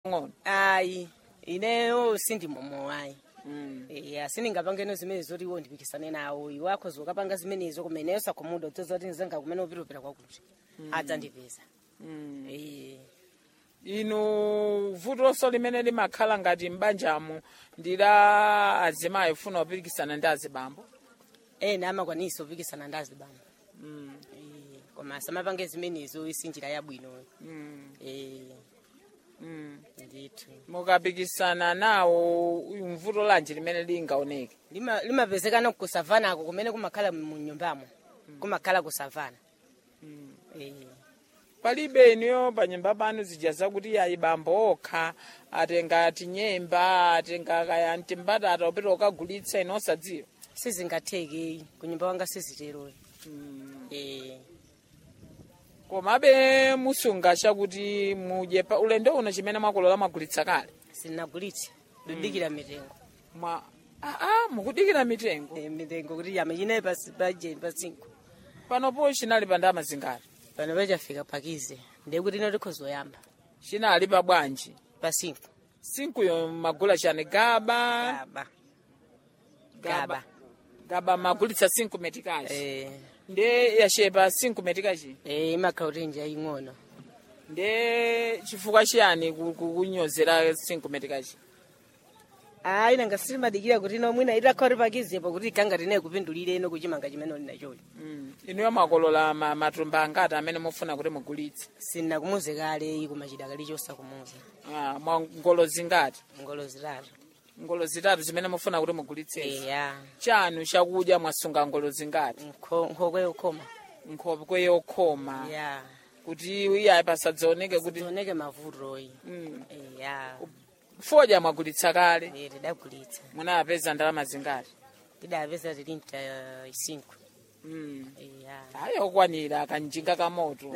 ng'ono ayi ineyo sindimomo ayi mm. ya sindingapangeno zimene zoti iwo ndipikisane nawo iwakho zokapanga zimenezo kumeneyo sakhumuda utsoza kuti nzenga kumene upitapita kwakuti adzandipeza mm. Eh. inu vutoso limene limakhala ngati m'banjamo ndi la azimayi funa kupikisana ndi azibambo ena amakwanisa kupikisana ndi azibambo mm. Eh, koma samapange zimenezo isinjira yabwino mm. Eh, mm. ndithu mukapikisana nawo mvuto lanji limene lingaoneke Lima- limapezekana kusavanako kumene kumakhala mu nyumbamo kumakhala kusavana Eh. palibe inuyo panyumba panu zija zakuti ayi bambo okha atenga tinyemba atenga kaya mtimbatata upita ukagulitsa ino osadziwa sizingatheke kunyumba wanga sizitero Eh. komabe musunga chakuti mudye pa ulendo uno chimene mwakolola mwagulitsa kale sinagulitse ndidikira mitengo mwa aa mukudikira mitengo Eh, mitengo kuti yama inayi paje pasinko panopo chinali pa ndama zingati pano pachafika pakize ndekuti ino tikhozoyamba chinali pa bwanji pasinko sinkuyo magula chani gaba gaba gaba gaba magulitsa sinku metikachi Eh, nde yachepa sinku metikachi eh, imakhala kuti nja ing'ono nde chifukwa chiyani ku- ku- kunyozera sinku metikachi ayi nanga silimadikira kuti ino mwina itakhala kuti pakizepo kuti ikanga tinayi kupindulire ino kuchimanga chimene uli nacholi Mm. inuyo mwakolola ma- matumba angati amene mufuna kuti mugulitse sinakumuze kale kumachida kali chosakumuza Ah, mwa ngolo zingati ngolo zitatu ngolo zitatu zimene mufuna kuti mugulitsese eya chanu chakudya mwasunga ngolo zingati Nkho- nkhokwe yokhoma nkhokwe yokhoma ya kuti iyayi pasadzaoneke kuti tioneke mavutoyi Mm. eya fodya mwagulitsa kale Eh, tidagulitsa munapeza ndalama zingati tidapeza tilinta isinko Mm. eya ayi okwanira kanjinga kamoto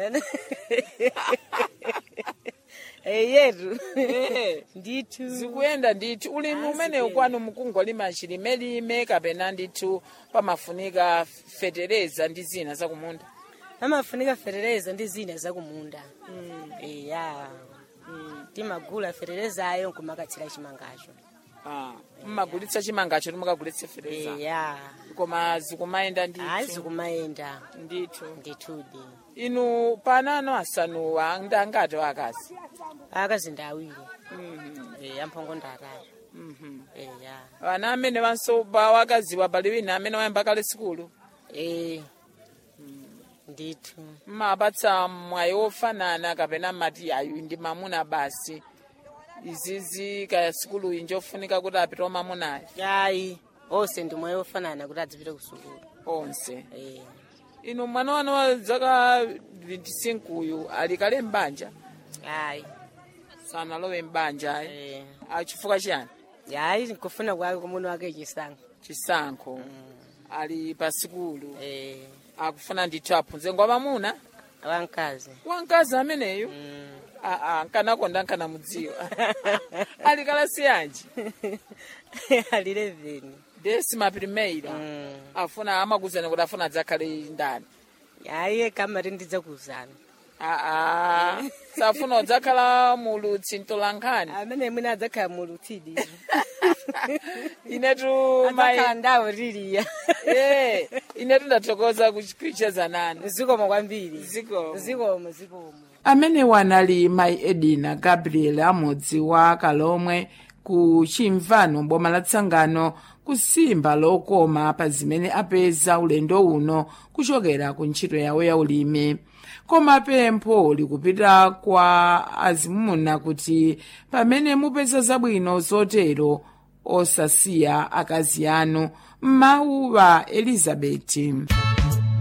eyetu Eh. ndithu zikuyenda ndithu ulimi umene kwanu mukungolima chilimelime kapena ndithu pamafunika fetereza ndi zina zakumunda amafunika fetereza ndi zina zakumunda eya Mm. timagula feterezayo nkumakatsira chimangacho Ah, mmagulitsa chimangacho timukagulitse fetereza eya koma zikumayenda ayi ndithu zikumayenda ndithu ndithudi inu panano asanuwa ndangati wakazi akazinda awiri Mhm, eya mphongo ndatatu mhm. eya vana amene vansoba wakaziwa pali wina amene wayamba kale sikulu e ndithu mmapatsa mwayi wofanana kapena mati ayu ndi mamuna basi izizi kaya sikulu inji ofunika kuti apite omamunayo ayi onse ndi mwayi ofanana kuti adzipite kusukulu onse Eh, inu mwana wanu wa zaka 25 uyu ali kale mbanja ayi sanalowe mbanja ayi Eh, achifukwa chiyani ayi nkufuna kwake kumuna wake chisankho chisankho ali pa sikulu Eh, akufuna ndithu aphunze ngwa mamuna wamkazi wamkazi ameneyu Mm. aa nkanakonda nkanamudziwa ali kalasi yanji ali 11 desima primeira Mm. afuna amakuzana kuti afuna adzakhale ndani ayi kamati ndidzakuzana aa safuna udzakhala mulutsi mtolankhani amene mwina adzakhala mulutsidi inetu adzakhala mai ndawo tiliya Eh, inetu ndathokoza kucheza nanu zikomo kwambiri Zikomo. zikomo zikomo amene wanali mayi edina gabriel amodzi wa kalomwe ku chimvano boma la tsangano kusimba lokoma pa zimene apeza ulendo uno kuchokera ku ntchito yawo ya ulimi koma pempho likupita kwa azimuna kuti pamene mupeza zabwino zotero osasiya akazi anu m'mawu wa elizabeti